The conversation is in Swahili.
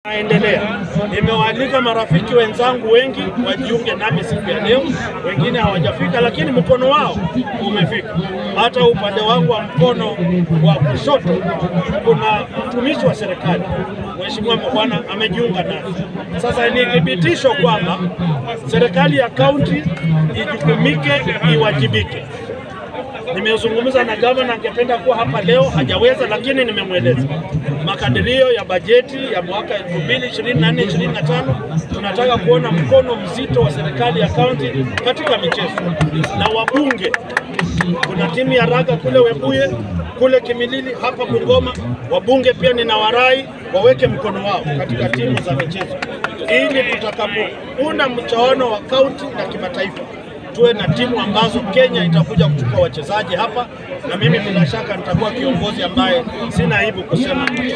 Naendelea. Nimewaalika marafiki wenzangu wengi wajiunge nami siku ya leo, wengine hawajafika, lakini mkono wao umefika. Hata upande wangu wa mkono wa kushoto kuna mtumishi wa serikali, Mheshimiwa Mbwana amejiunga nasi. Sasa ni thibitisho kwamba serikali ya kaunti ijukumike, iwajibike. Nimezungumza na gavana, angependa kuwa hapa leo, hajaweza, lakini nimemweleza makadirio ya bajeti ya mwaka 2024 25 tunataka kuona mkono mzito wa serikali ya kaunti katika michezo na wabunge. Kuna timu ya raga kule Webuye, kule Kimilili, hapa Bungoma. Wabunge pia ninawarai waweke mkono wao katika timu za michezo, ili tutakapounda mchaano wa kaunti na kimataifa tuwe na timu ambazo Kenya itakuja kuchukua wachezaji hapa, na mimi bila shaka nitakuwa kiongozi ambaye sina aibu kusema